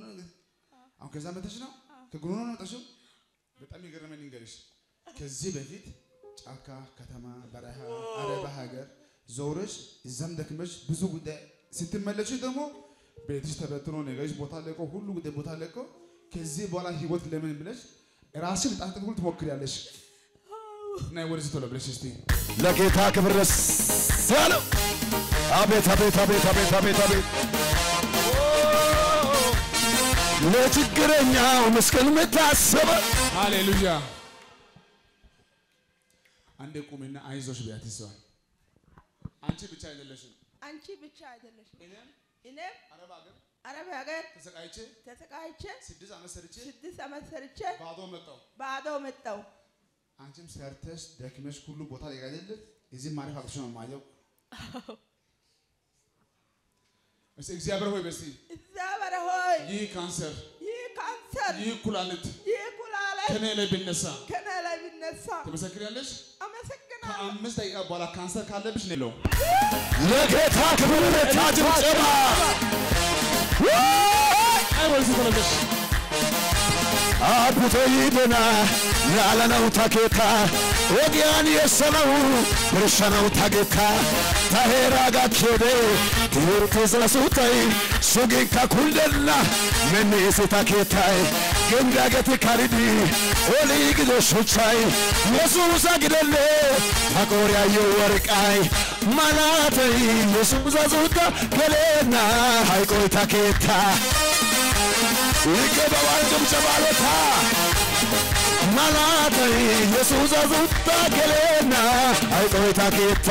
ነው አሁን ከዛ መተሽ ነው ከጉሮ ነው መጣሽው። በጣም የገረመኝ ልንገርሽ፣ ከዚህ በፊት ጫካ፣ ከተማ፣ በረሃ፣ አረባ ሀገር ዞረሽ እዛም ደክመሽ ብዙ ጉዳይ ስትመለሽ ደግሞ ቤትሽ ተበትኖ ነገርሽ ቦታ ለቆ ሁሉ ጉዳይ ቦታ ለቆ ከዚህ በኋላ ህይወት ለምን ብለሽ ራስሽን ጣት ሁሉ ትሞክሪያለሽ። ናይ ወደዚህ ቶሎ ብለሽ እስቲ ለጌታ ክብር ደስ ያለው አቤት አቤት አቤት አቤት አቤት አቤት ለችግረኛው ምስኪን የምታስበ ሃሌሉያ። አንዴ ቁሚና አይዞሽ ቢያት ይዘዋል። አንቺ ብቻ አይደለሽም። አንቺ ብቻ አይደለሽም። እኔም እኔም አረብ ሀገር አረብ ሀገር ተሰቃይቼ ተሰቃይቼ ስድስት ዓመት ሰርቼ ስድስት ዓመት ሰርቼ ባዶ መጣሁ። ባዶ መጣሁ። አንቺም ሰርተሽ ደክመሽ ሁሉ ቦታ ላይ አይደለ እዚህ ማረፍ አቅቶሽ ነው የማየው። እስቲ እግዚአብሔር ሆይ በስቲ እግዚአብሔር ሆይ ይህ ካንሰር፣ ይህ ካንሰር፣ ይህ ኩላሊት ይህ ኩላሊት ከኔ ላይ ቢነሳ ከኔ ላይ ቢነሳ ትመሰክሪያለሽ? አመሰግናለሁ። ከአምስት ደቂቃ በኋላ ካንሰር ካለብሽ ነው የለውም። ለጌታ ክብር ለታ ጭብጨባ አይ ወደዚህ ቶሎ ብለሽ አቡቶ ይድና ያለነው ታኬታ ወጊያን የሰነው ብርሸነው ታጌታ ታሄራ ጋኬዴ ትምህርት ስለሱታይ ሱጊንካ ኩንደና መኔሴ ታኬታይ ገንዳገት ካሪዲ ኦሊ ግዶ ሹቻይ የሱሳ ግደሌ ታቆሪያዮ ወርቃይ ማላተይ የሱሳ ሱታ ገሌና ሃይቆይ ታኬታ ይገባዋል ጭብጨባ ለታ ማላተይ የሱስ አዙታ ገሌና አይቆይታ ኬታ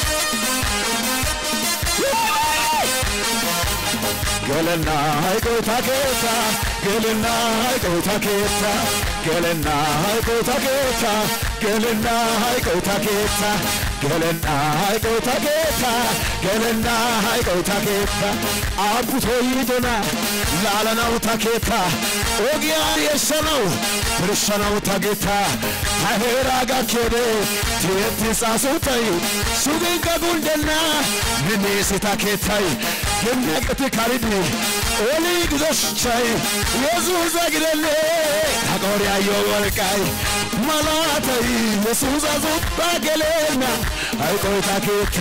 ገለና አይቆይታ ኬታ ገለና አይቆይታ ኬታ ገለና አይቆይታ ኬታ ገለና አይቆይታ ኬታ ገለና አይቆይታ ኬታ ገለና አይቆይታ ኬታ አቡቶ ይዶና ላለናው ታኬታ ኦጊያን የሰነው ብርሸነው ታጌታ ታሄራ ጋኬዴ ቴቲ ጻሱታይ ሱጊንከ ጉንደና ምኔሴ ታኬታይ ገነቅት ካሪዲ ኦሊ ግዞሽቻይ የሱሰ ግደሌ ታቆሪያዮ ወርቃይ ማላተይ የሱሰ ዙባ ገሌና አይቆይ ታኬታ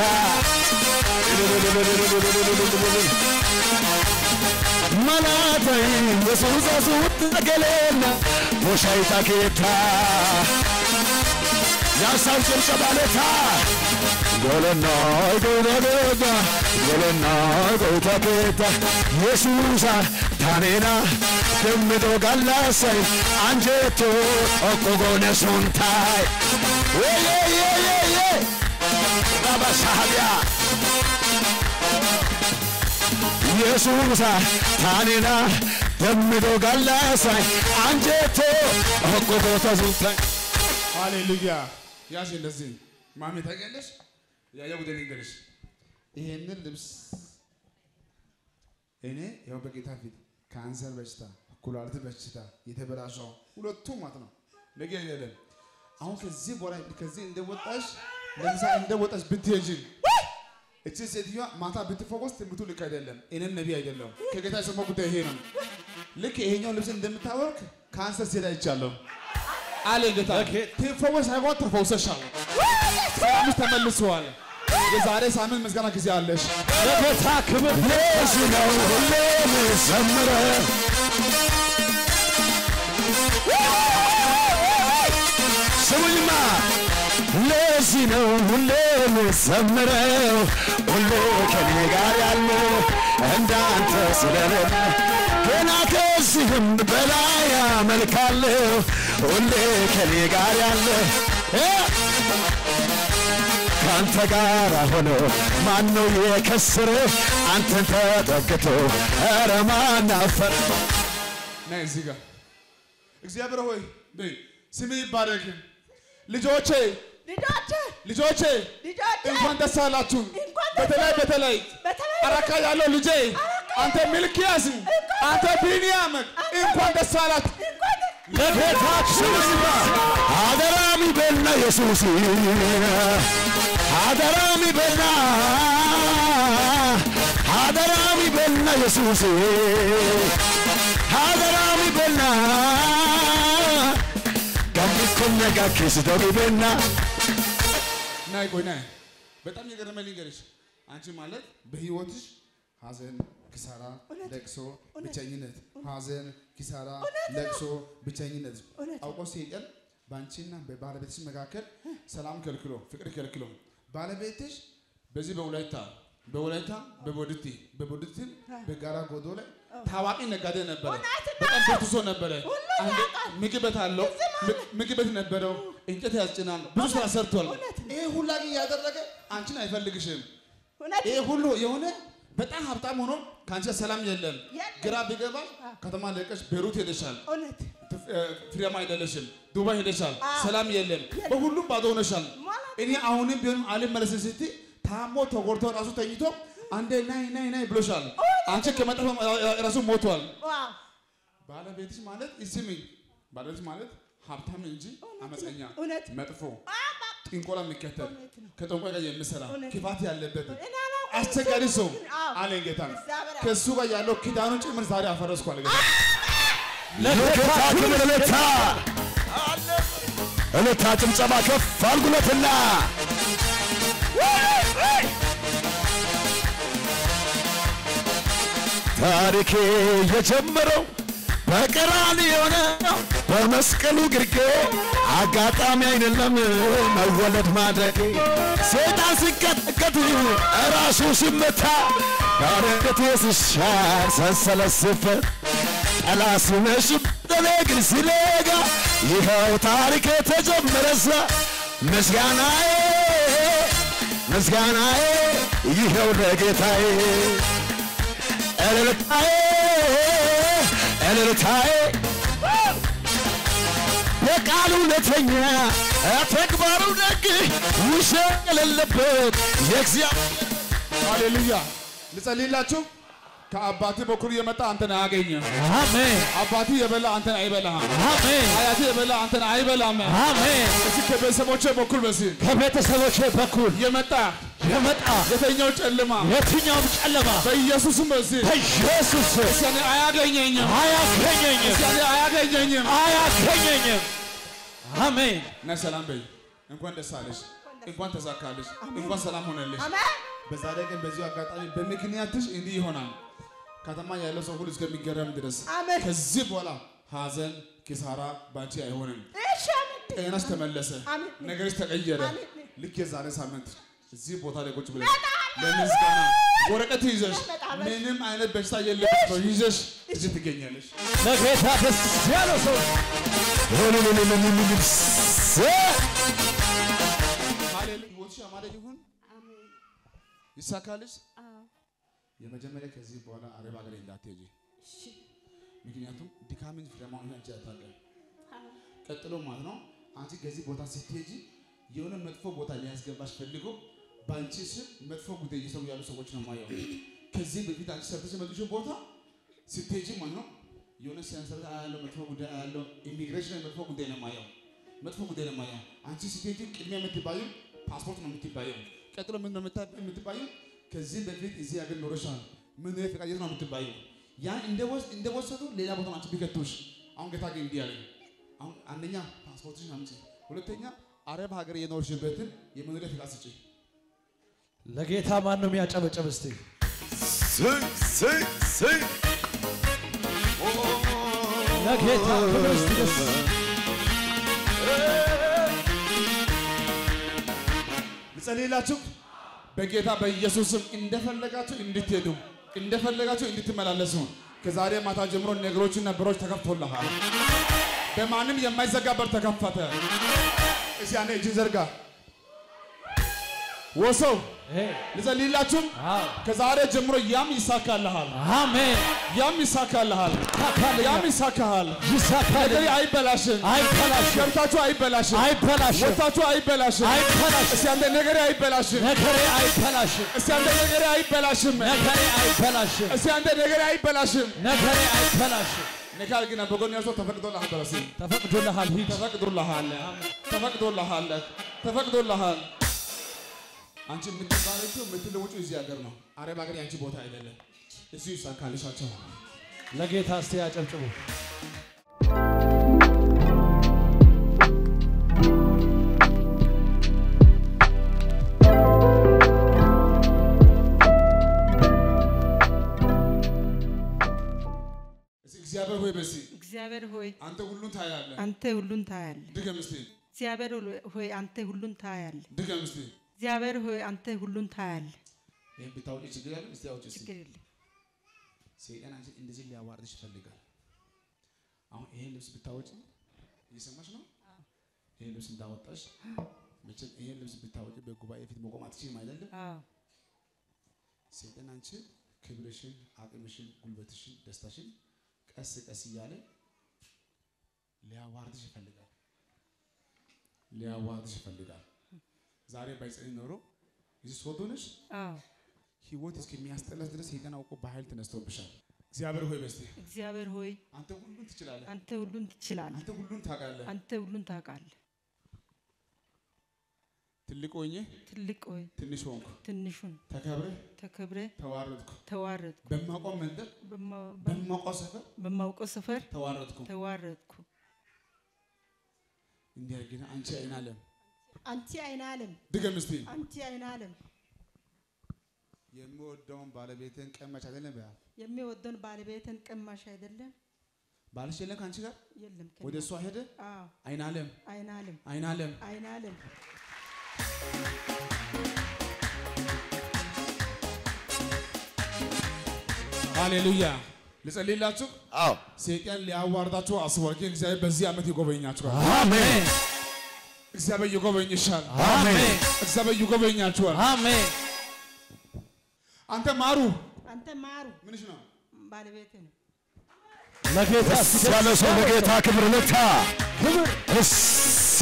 ማላተይ የሱሰ ዙባ ገሌና ቦሻይ ታኬታ ያሳው ጭብጨባ ለታ ጎለና ጎይታ ጌታ ጎለና ጎይታ ጌታ የሱሳ ታኔና ደምዶ ጋላሳይ አንጀቶ ኦቆጎነ ሱንታይ ወየየየየ ረበሳቢያ የሱሳ ታኔና ደምዶ ጋላሳይ አንጀቶ ኦቆጎተ ሱንታይ ሃሌሉያ። ያሽ እንደዚህ ማሜ ታውቂያለሽ? ያየ ጉዳይ ልንገርሽ። ይሄንን ልብስ እኔ ያው በጌታ ፊት ካንሰር በሽታ፣ ኩላሊት በሽታ የተበላሸው ሁለቱ ማለት ነው ነገ አይደለም። አሁን ከዚህ በኋላ ከዚህ እንደወጣሽ ለምሳሌ እንደወጣሽ ብትሄጂ እቺ ሴትዮዋ ማታ ብትፈወስ ትምህርቱ ልክ አይደለም። እኔም ነቢይ አይደለም። ከጌታ የሰማው ጉዳይ ይሄ ነው። ልክ ይሄኛው ልብስ እንደምታወቅ ካንሰር ሴት አይቻለሁ አለ ጌታ። ትፈወስ ሳይሆን ተፈውሰሻል። ሰላምሽ ተመልሰዋል። የዛሬ ሳምንት ምስጋና ጊዜ አለሽ። ለጌታ ክብር ለዚህ ነው ሁሌ ምዘምረው ስሙኝማ ለዚህ ነው ሁሌ ምዘምረው ሁሌ ከኔ ጋር ያለው እንዳንተ ስለሌለ ገና ከዚህም በላይ አመልካለሁ ሁሌ ከኔ ጋር ያለ ከአንተ ጋር ሆኖ ማን ነው የከሰረ? አንተን ተጠግቶ ኧረ ማን አፈረ? ነይ እዚህ ጋር እግዚአብሔር ሆይ በይ ስምህ ይባረክ። ልጆቼ ልጆቼ ልጆቼ ልጆቼ እንኳን ደስ አላችሁ። እንኳን ደስ በተለይ አላችሁ። በተለይ በተለይ አረካ ያለው ልጄ አንተ ሚልኪያስ፣ አንተ ቢንያም እንኳን ደስ አላችሁ። እንኳን ለጌታችን አደራሚ በና ኢየሱስ አደራሚ በና አደራሚ በና ኢየሱስ ነጋ ኪስ ዶጊቤና ናይ ቆይ ናይ በጣም የገረመኝ ልንገርሽ፣ አንቺ ማለት በህይወትሽ ሀዘን፣ ኪሳራ፣ ለቅሶ፣ ብቸኝነት፣ ሀዘን፣ ኪሳራ፣ ለቅሶ፣ ብቸኝነት እውነት ነው። አውቆ ሰይጣን በአንቺና በባለቤትሽ መካከል ሰላም ከልክሎ ፍቅር ከልክሎ ባለቤትሽ በዚህ በወላይታ በወላይታ በቦድቲ በቦድቲ በጋራ ጎዶ ላይ ታዋቂ ነጋዴ ነበረ። እውነት ነው። በጣም ብዙ ሰው ነበረ። ሁሉ አንድ ያውቃል። ምግብ ቤት አለው። ም- ምግብ ቤት ነበረው። እንጨት ያስጭናል። ብዙ ስራ ሰርቷል። እውነት ነው። ይሄ ሁላ ግን እያደረገ አንቺን አይፈልግሽም። እውነት ይሄ ሁሉ የሆነ በጣም ሀብታም ሆኖ ከአንቺ ጋር ሰላም የለም። የለም። ግራ ቢገባሽ ከተማ ለቀሽ ቤሩት ሄደሻል። እውነት ፍ- እ፣ ፍሬያማ አይደለሽም። ዱባይ ሄደሻል። አዎ። ሰላም የለም። በሁሉም ባዶ ሆነሻል። ማለት እኔ አሁንም ቢሆንም አልመለስም ስትይ ታሞ ተጎድቶ ራሱ ተኝቶ አንዴ ናይ ናይ ናይ ብሎሻል። አንቺ ከመጠፋ ራሱ ሞቷል። ዋው ባለቤትሽ ማለት ይስሚኝ፣ ባለቤትሽ ማለት ሀብታም እንጂ አመፀኛ፣ እውነት መጥፎ፣ ጥንቆላ የሚከተል እውነት ነው። ከጠንቋይ ጋር የሚሰራ እውነት። ክፋት ያለበት እኔ አላውቅም። አስቸጋሪ ሰው አዎ። አለኝ ጌታ። እግዚአብሔር ከእሱ ጋር ያለው ኪዳኑን ጭምር ዛሬ አፈረስኩ አለ ጌታ። ለጌታ ክብር እልልታ እልልታ ጭብጨባ ከፍ አልጉለትና ታሪኬ የጀመረው በቀራንዮ ነው በመስቀሉ ግርጌ አጋጣሚ አይደለም መወለድ ማድረጌ ሰይጣን ሲቀጠቀጥ ራሱ ሲመታ ባረከቴ ሲሻር ሰንሰለት ሲፈታ ጠላት ሲመሽብኝ ግን ሲነጋ ይኸው ታሪክ ተጀመረሳ ምስጋናዬ ምስጋናዬ ይኸው ለጌታዬ እልልታዬ እልልታዬ በቃሉ እውነተኛ ተግባሩ ደግ ውሸት የሌለበት የእግዚአብሔር ሃሌሉያ። ልጸልይላችሁ። ከአባት በኩል የመጣ አንተን አያገኝም። አሜን አባት የበላ አንተን አይበላህም። አሜን አያት የበላ አንተን አይበላም። አሜን እስኪ ከቤተሰቦቼ በኩል በዚህ ከቤተሰቦቼ በኩል የመጣ የመጣ የተኛው ጨለማ የትኛውም ጨለማ በኢየሱስም በዚህ በኢየሱስ ስም እስኪ እኔ አያገኘኝም። አያገኘኝም እስኪ እኔ አያገኘኝም። አያገኘኝም። አሜን እና ሰላም በይ። እንኳን ደስ አለሽ፣ እንኳን ተሳካልሽ፣ እንኳን ሰላም ሆነልሽ። አሜን በዛሬ ቀን በዚሁ አጋጣሚ በምክንያትሽ እንዲህ ይሆናል። ከተማ ያለው ሰው ሁሉ እስከሚገረም ድረስ አሜን ከዚህ በኋላ ሀዘን፣ ኪሳራ ባንቺ አይሆንም። እሺ አሜን ጤናሽ ተመለሰ፣ አሜን። ነገርሽ ተቀየረ። አሜን። ልክ የዛሬ ሳምንት እዚህ ቦታ ላይ ቁጭ ብለሽ ለምስጋና ወረቀት ይዘሽ እመጣለሁ። ምንም አይነት በሽታ የለብሽ ነው ይዘሽ እዚህ ትገኛለሽ። ለጌታ ደስ ያለው ሰው ሃሌሉያ። ሕይወትሽ ያማረ ይሁን፣ አሜን ይሳካልሽ። አዎ የመጀመሪያ ከዚህ በኋላ አረብ ሀገር እንዳትሄጂ፣ እሺ ምክንያቱም ድካምን ፍሬያማውን አንቺ አታውቂም። አዎ ቀጥሎ ማለት ነው አንቺ ከዚህ ቦታ ስትሄጂ የሆነ መጥፎ ቦታ ሊያስገባሽ ፈልጎ በአንቺ ስም መጥፎ ጉዳይ እየሰሩ ያሉ ሰዎች ነው ማየው። ከዚህ በፊት አንቺ ሰርተሽ የመጡሽው ቦታ ስትሄጂ ማለት ነው የሆነ ሰንሰለት ያለው መጥፎ ጉዳይ ያለው ኢሚግሬሽን መጥፎ ጉዳይ ነው ማየው። መጥፎ ጉዳይ ነው ማየው። አንቺ ስትሄጂ ቅድሚያ የምትባየው ፓስፖርት ነው የምትባየው። ቀጥሎ ምን ነው የምታ- የምትባየው? ከዚህ በፊት እዚህ ሀገር ኖረሻል፣ ምን ፈቃየት ነው የምትባየው። ያን እንደወስ- እንደወሰዱ ሌላ ቦታ ነው አንቺ ቢከቱሽ። አሁን ጌታ ግን እንዲህ አለኝ አሁን አንደኛ ፓስፖርትሽን አምጪ፣ ሁለተኛ አረብ ሀገር የኖርሽበትን የመኖሪያ ፍቃድ ስጪ። ለጌታ ማን ነው የሚያጨበጨብ? እስቲ ለጌታ ክብር እስቲ ደስ ልጸልይላችሁ በጌታ በኢየሱስም እንደፈለጋችሁ እንድትሄዱ እንደፈለጋችሁ እንድትመላለሱ ከዛሬ ማታ ጀምሮ ነገሮችና በሮች ተከፍቶልሃል። በማንም የማይዘጋ በር ተከፈተ። እስኪ አንዴ እጅን ዘርጋ። ወሰው ይሄ ልጸልይላችሁም አዎ ከዛሬ ጀምሮ ያም ይሳካልሃል፣ አሜን ያም ይሳካልሃል፣ ይሳካልኛል። ያም ይሳካሃል። ይሳካል ነገሬ አይበላሽም፣ አይበላሽም ገብታችሁ አይበላሽም፣ አይበላሽም ወጥታችሁ አይበላሽም። አይበላሽም እስኪ አንዴ ነገሬ አይበላሽም፣ ነገሬ አይበላሽም እስኪ አንዴ ነገሬ አይበላሽም፣ ነገሬ አይበላሽም እስኪ አንዴ ነገሬ አይበላሽም። ነገሬ አይበላሽም ነገር ግን በጎን ያለው ተፈቅዶልሃል፣ በረሲ ተፈቅዶልሃል ሂድ ተፈቅዶልሃል፣ ተፈቅዶልሃል፣ ተፈቅዶልሃል። አንቺ የምትባረኪው የምትለውጪው እዚህ ሀገር ነው። አረብ ሀገር የአንቺ ቦታ አይደለም። እዚሁ ይሳካልሻቸው። ለጌታ እስቲ ያጨብጭቡ እግዚአብሔር ሆይ በሲ እግዚአብሔር ሆይ አንተ ሁሉን ታያለህ። አንተ ሁሉን ታያለህ። ድገም እስቲ እግዚአብሔር ሆይ አንተ ሁሉን ታያለህ። ድገም እስቲ። እግዚአብሔር ሆይ አንተ ሁሉን ታያለህ። ይሄን ብታውቂ ችግር ያለው እስቲ አውጪ እስቲ። ችግር የለም። ሰይጣን አንቺ እንደዚህ ሊያዋርድሽ ይፈልጋል። አሁን ይሄን ልብስ ብታወጪ እየሰማሽ ነው? ይሄን ልብስ እንዳወጣሽ መቼም ይሄን ልብስ ብታወጪ በጉባኤ ፊት መቆም አትችይም አይደለም? አዎ ሰይጣን አንቺ ክብርሽን፣ አቅምሽን፣ ጉልበትሽን፣ ደስታሽን ቀስ ቀስ እያለ ሊያዋርድሽ ይፈልጋል። ሊያዋርድሽ ይፈልጋል። ዛሬ ባይጸልይ ኖሮ እዚህ ሶዶ ነሽ አዎ ህይወት እስከሚያስጠላሽ ድረስ ሰይጣን አውቆ በኃይል ተነስቶብሻል። እግዚአብሔር ሆይ በስቲ እግዚአብሔር ሆይ አንተ ሁሉን ትችላለህ። አንተ ሁሉን ትችላለህ። አንተ ሁሉን ታውቃለህ። አንተ ሁሉን ታውቃለህ። ትልቅ ሆኜ ትልቅ ሆይ ትንሽ ሆንኩ፣ ትንሹን ተከብረህ ተከብረ ተዋረድኩ። ተዋረድኩ። በማውቀው መንደር በማ- በ- በማውቀው ሰፈር በማውቀው ሰፈር ተዋረድኩ። ተዋረድኩ። እንዲህ ግን አንቺ አይን አለም አንቺ አይነ ዓለም ድገም እስቲ አንቺ አይነ ዓለም የምወደውን ባለቤትን ቀማች አይደለም በያ የሚወደውን ባለቤትን ቀማሽ አይደለም? ባልሽ የለም ከአንቺ ጋር የለም ከእኔ ወደ እሷ ሄደ አዎ አይን አለም አይነ ዓለም አይን አለም አይነ ዓለም ሃሌሉያ ልጸልይላችሁ አዎ ሰይጣን ሊያዋርዳችሁ አስቧል ግን እግዚአብሔር በዚህ ዓመት ይጎበኛችኋል አሜን እግዚአብሔር ይጎበኝሻል አሜን እግዚአብሔር ይጎበኛችኋል አሜን አንተ ማሩ አንተ ማሩ ምንሽ ነው ባለቤት ነው። ለጌታ ያለ ሰው ለጌታ ክብር ልታ ክብር እሴ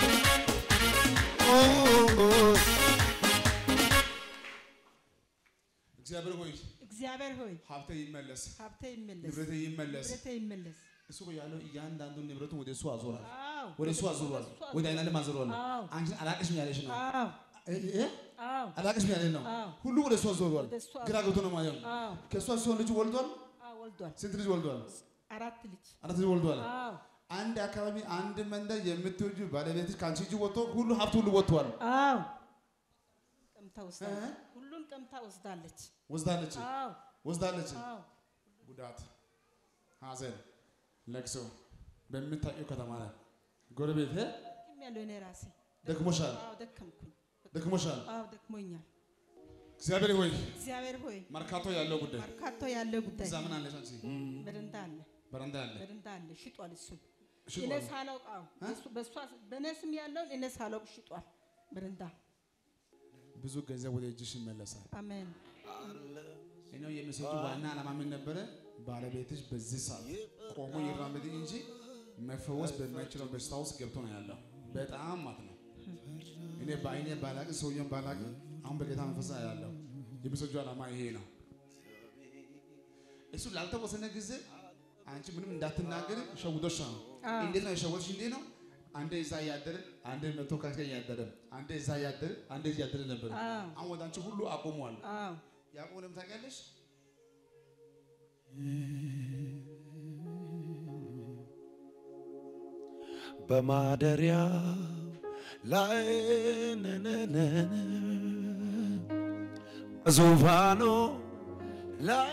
እግዚአብሔር ሆይ እግዚአብሔር ሆይ ሀብተ ይመለስ ሀብቴ ይመለስ፣ ንብረተ ይመለስ ንብረቴ ይመለስ። እሱ እኮ ያለው እያንዳንዱን ንብረቱን ወደ እሱ አዞራል አዎ ወደ እሱ አዞሯል ወደ አይናለም አዞሯል አዎ አንቺን አላቅሽም ያለሽ ነው አዎ እ- እ? አዎ አላቅሽም ያለሽ ነው አዎ ሁሉ ወደ እሱ አዞሯል ወደ እሱ ግራ ገብቶ ነው ማለት ነው አዎ ከእሷ ሲሆን ልጅ ወልዷል አዎ ወልዷል። ስንት ልጅ ወልዷል አራት ልጅ አራት ልጅ ወልዷል አዎ አንድ አካባቢ አንድ መንደር የምትወጁ ባለቤትሽ ከአንቺ እጅ ወጥቶ ሁሉ ሀብት ሁሉ ወጥቷል አዎ ቀምታ ወስዳለች። ሁሉን ቀምታ ወስዳለች። ወስዳለች አዎ ወስዳለች አዎ ጉዳት ሀዘን ለቅሶ በምታውቂው ከተማ ላይ ጎረቤት እ? ደክም ያለው እኔ ራሴ ደክሞሻል አዎ ደከምኩኝ። ደክሞሻል አዎ ደክሞኛል። እግዚአብሔር ሆይ እግዚአብሔር ሆይ መርካቶ ያለው ጉዳይ መርካቶ ያለው ጉዳይ እዛ ምን አለሽ አንቺ በደንታ አለ በረንዳ አለ በደንታ አለ ሽጧል። እሱ ሽጧል። እኔ ሳላውቅ አዎ በሱ- በሷ በእኔ ስም ያለውን እኔ ሳላውቅ ሽጧል። በደንታ ብዙ ገንዘብ ወደ እጅሽ ይመለሳል አሜን እኔው የምሰጪው ዋና ዓላማ ምን ነበረ ባለቤትሽ በዚህ ሰዓት ቆሞ ይራመድ እንጂ መፈወስ በማይችለው በሽታ ውስጥ ገብቶ ነው ያለው በጣም ማለት ነው እኔ በአይኔ ባላቅ ሰውየውን ባላቅ አሁን በጌታ መንፈስ ያለው የምሰጪው ዓላማ ይሄ ነው እሱ ላልተወሰነ ጊዜ አንቺ ምንም እንዳትናገር ሸውዶሽ ነው አዎ። እንዴት ነው የሸወድሽ እንዴት ነው አንዴ እዛ እያደረ አንዴ መቶ ከስከ እያደረ አንዴ እዛ እያደረ አንዴ እዚህ እያደረ ነበር አዎ አሁን ወደ አንቺ ሁሉ አቆሟል አዎ ያዕቆብ ለምን ታውቂያለሽ? በማደሪያ ላይ ነነነነ በዙፋኑ ላይ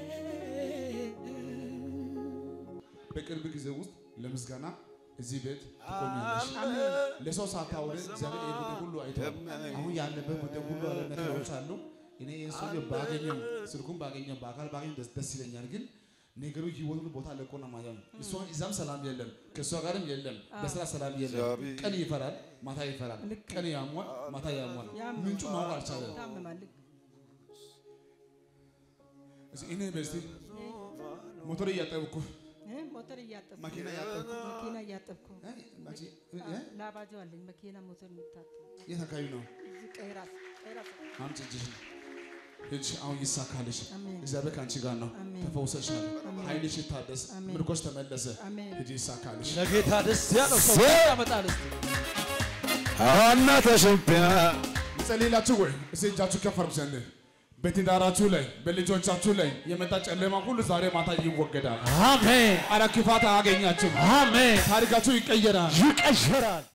በቅርብ ጊዜ ውስጥ ለምስጋና እዚህ ቤት ትቆሚያለሽ። ለሰው ሳታወሪ እግዚአብሔር ይህ ጉዳይ ሁሉ አይቷል። አሁን ያለበት ጉዳይ ሁሉ አለ ነገሮች አሉ። እኔ ይህን ሰውዬ ባገኘው ስልኩን ባገኘው በአካል ባገኘው ደስ ደስ ይለኛል። ግን ነገሩ ህይወቱን ቦታ ለቆ ነው ማለት ነው። እሷ እዛም ሰላም የለም፣ ከእሷ ጋርም የለም፣ በስራ ሰላም የለም። ቀን ይፈራል፣ ማታ ይፈራል። ቀን ያሟል፣ ማታ ያሟል። ያም ምንጩ ማወቅ አልቻለም። ታመማል። እስኪ እኔ በስቲ ሞተር እያጠብኩ እ ሞተር እያጠብኩ መኪና እያጠብኩ መኪና እያጠብኩ እ? መቼ? እ? እ? ላባጆ አለኝ መኪና ሞተር የሚታጠብ የት አካባቢ ነው? እዚህ ቀይራስ ቀይራስ አምጪ እጅሽን ሂጂ፣ አሁን ይሳካልሽ። አሜን እግዚአብሔር ከአንቺ ጋር ነው። አሜን። ተፈውሰሻል። ኃይልሽ ይታደስ፣ አሜን። ምርኮሽ ተመለሰ። አሜን ሂጂ፣ ይሳካልሽ። ለጌታ ደስ ያለው ሰው ሴ- ያመጣል እስቲ አዋና ተሸቢያ ልጸልይላችሁ ወይ? እስኪ እጃችሁ ከፍ አድርጉ ዘንድ በትዳራችሁ ላይ በልጆቻችሁ ላይ የመጣ ጨለማ ሁሉ ዛሬ ማታ ይወገዳል። አሜን አረ ክፋት አያገኛችሁም። አሜን ታሪካችሁ ይቀየራል። ይቀየራል